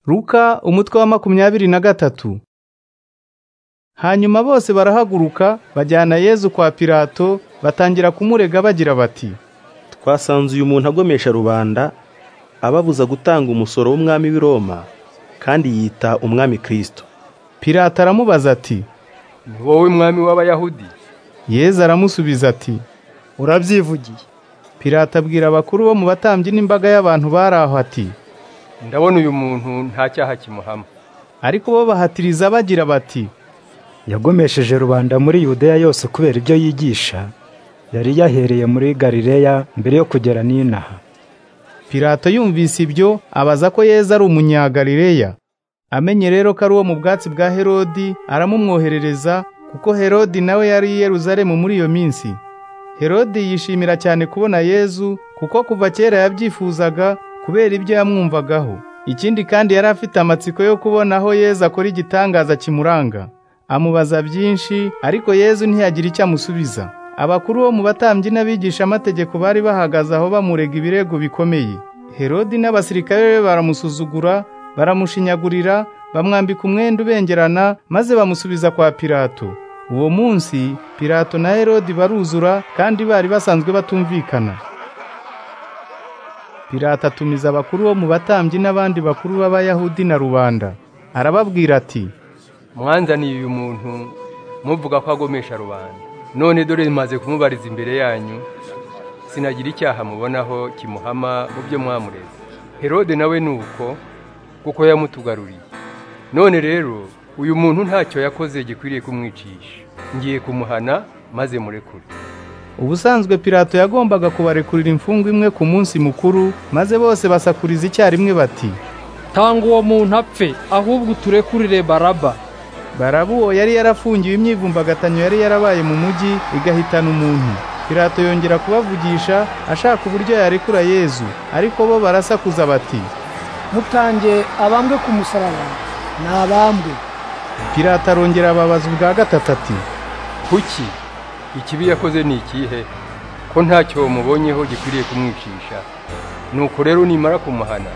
Luka umutwe wa makumyabiri na gatatu Hanyuma bose barahaguruka bajyana Yesu kwa Pilato batangira kumurega bagira bati twasanze uyu muntu agomesha rubanda ababuza gutanga umusoro w'umwami w'i Roma kandi yita umwami Kristo Pilato aramubaza ati ni wowe mwami w'abayahudi Yesu aramusubiza ati urabyivugiye Pilato abwira abakuru bo mu batambyi n'imbaga y'abantu bari aho ati ndabona uyu muntu nta cyaha kimuhama ariko bo bahatiriza bagira bati yagomesheje rubanda muri yudeya yose kubera ibyo yigisha yari yahereye muri galileya mbere yo kugera n'inaha Pilato yumvise ibyo abaza ko Yesu ari umunyagalileya amenye rero ko ari uwo mu bwatsi bwa Herodi aramumwoherereza kuko Herodi nawe yari i Yerusalemu muri iyo minsi Herodi yishimira cyane kubona Yesu kuko kuva kera yabyifuzaga kubera ibyo yamwumvagaho ikindi kandi yari afite amatsiko yo kubona aho Yesu akora igitangaza kimuranga amubaza byinshi ariko Yesu ntiyagira icyo amusubiza abakuru bo mu batambyi n'abigishamategeko bari bahagaze aho bamurega ibirego bikomeye herodi n'abasirikare be baramusuzugura baramushinyagurira bamwambika umwenda ubengerana maze bamusubiza kwa pilato uwo munsi pilato na herodi baruzura kandi bari basanzwe batumvikana pilato atumiza abakuru bo mu batambyi n'abandi bakuru b'abayahudi na rubanda arababwira ati mwanzaniye uyu muntu muvuga ko agomesha rubanda none dore maze kumubariza imbere yanyu sinagira icyaha mubonaho kimuhama mu byo mwamureze herode nawe ni uko kuko yamutugaruriye none rero uyu muntu ntacyo yakoze gikwiriye kumwicisha ngiye kumuhana maze murekure Ubusanzwe Pilato yagombaga kubarekurira imfungwa imwe ku munsi mukuru maze bose basakuriza icyarimwe bati tanga uwo muntu apfe ahubwo uturekurire baraba Barabu uwo yari yarafungiwe imyivumbagatanyo yari yarabaye mu mujyi igahitana umuntu Pilato yongera kubavugisha ashaka uburyo yarekura Yezu ariko bo barasakuza bati mutange abambwe ku musaraba ni abambwe Pilato arongera ababaza ubwa gatatu ati kuki ikibi yakoze ni ikihe ko ntacyo mubonyeho gikwiriye kumwicisha nuko rero nimara kumuhana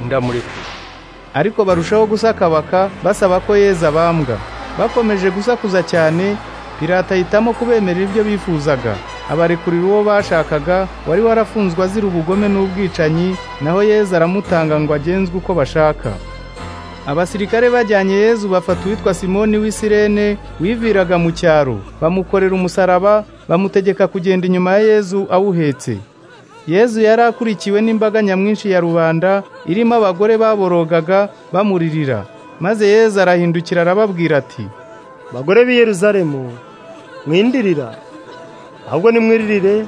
ndamurekura ariko barushaho gusakabaka basaba ko Yezu abambwa bakomeje gusakuza cyane Pilato ahitamo kubemerera ibyo bifuzaga abarekurira uwo bashakaga wari warafunzwe azira ubugome n'ubwicanyi naho Yezu aramutanga ngo agenzwe uko bashaka abasirikare bajyanye Yezu bafata uwitwa Simoni w'Isirene wiviraga mu cyaro bamukorera umusaraba bamutegeka kugenda inyuma ya Yezu awuhetse Yezu yari akurikiwe n'imbaga nyamwinshi ya rubanda irimo abagore baborogaga bamuririra maze Yezu arahindukira arababwira ati bagore b'i Yerusalemu mwindirira ahubwo nimwiririre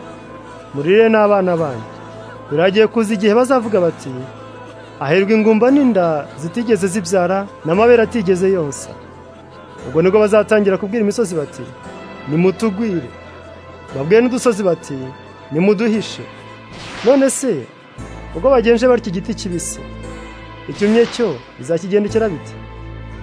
muririre n'abana banyu biragiye kuza igihe bazavuga bati hahirwa ingumba n'inda zitigeze zibyara n'amabere atigeze yonsa ubwo nibwo bazatangira kubwira imisozi bati nimutugwire babwiye n'udusozi bati nimuduhishe none se ubwo bagenje batyo igiti kibisi icyumye cyo bizakigendekera bite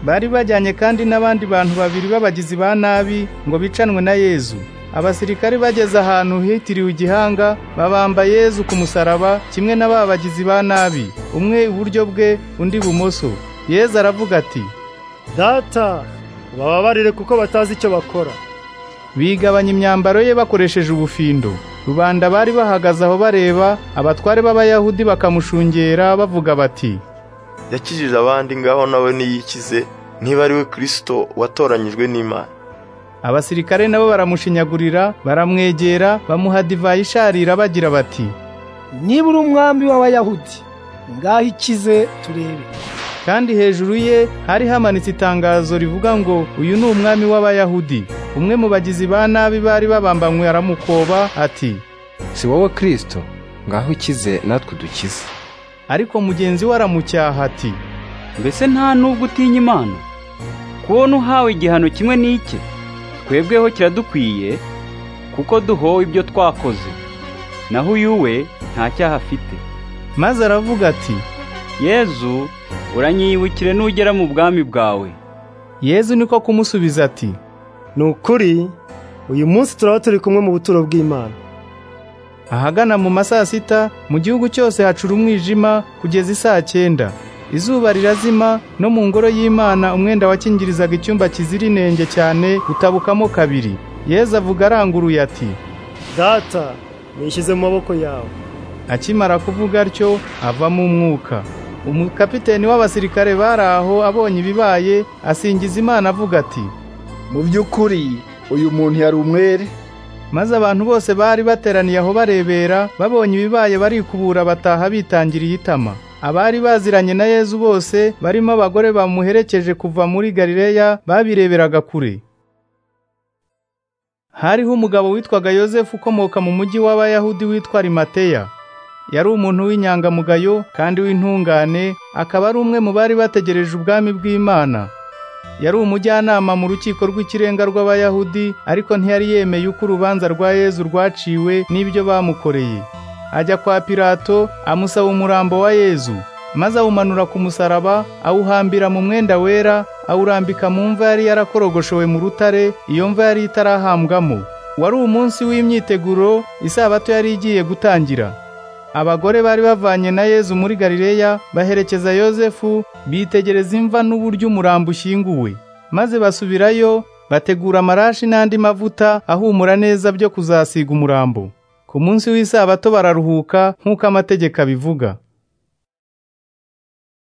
bari bajyanye kandi n'abandi bantu babiri b'abagizi ba nabi ngo bicanwe na Yezu abasirikare bageze ahantu hitiriwe igihanga babamba Yezu ku musaraba kimwe na ba bagizi ba nabi umwe iburyo bwe undi ibumoso Yezu aravuga ati data ubababarire kuko batazi icyo bakora bigabanya imyambaro ye bakoresheje ubufindo rubanda bari bahagaze aho bareba abatware b'abayahudi bakamushungera bavuga bati yakijije abandi ngaho nawe niyikize niba ari we kirisito watoranyijwe n'imana abasirikare nabo baramushinyagurira baramwegera bamuha divayi isharira bagira bati niba uri umwami w'abayahudi ngaho ikize turebe kandi hejuru ye hari hamanitse itangazo rivuga ngo uyu ni umwami w'abayahudi umwe mu bagizi ba nabi bari babambanywe aramukoba ati si wowe kirisito ngaho ukize natwe dukize ariko mugenzi we aramucyaha ati mbese nta n'ubwo utinya imana kubona uhawe igihano kimwe n'ike twebweho kiradukwiye kuko duhowe ibyo twakoze naho uyu we nta cyaha afite maze aravuga ati yezu uranyibukire nugera mu bwami bwawe yezu niko kumusubiza ati ni ukuri uyu munsi turaba turi kumwe mu buturo bw'imana ahagana mu ma saa sita mu gihugu cyose hacura umwijima kugeza isaa cyenda izuba rirazima no mu ngoro y'imana umwenda wakingirizaga icyumba kizira inenge cyane utabukamo kabiri yezu avuga aranguruye ati data nishyize mu maboko yawe akimara kuvuga atyo avamo umwuka umukapiteni w'abasirikare bari aho abonye ibibaye asingiza imana avuga ati mu by'ukuri uyu muntu yari umwere maze abantu bose bari bateraniye aho barebera babonye ibibaye barikubura bataha bitangiriye itama abari baziranye na yezu bose barimo abagore bamuherekeje kuva muri galileya babireberaga kure hariho umugabo witwaga yosefu ukomoka mu mujyi w'abayahudi witwa rimateya yari umuntu w'inyangamugayo kandi w'intungane akaba ari umwe mu bari bategereje ubwami bw'imana yari umujyanama mu rukiko rw'ikirenga rw'abayahudi ariko ntiyari yemeye uko urubanza rwa yezu rwaciwe n'ibyo bamukoreye ajya kwa pilato amusaba umurambo wa yezu maze awumanura ku musaraba awuhambira mu mwenda wera awurambika mu mva yari yarakorogoshewe mu rutare iyo mva yari itarahambwamo wari umunsi w'imyiteguro isabato yari igiye gutangira abagore bari bavanye na yezu muri galileya baherekeza yosefu bitegereza imva n'uburyo umurambo ushyinguwe maze basubirayo bategura amarashi n'andi mavuta ahumura neza byo kuzasiga umurambo ku munsi w'isabato bararuhuka nk'uko amategeko abivuga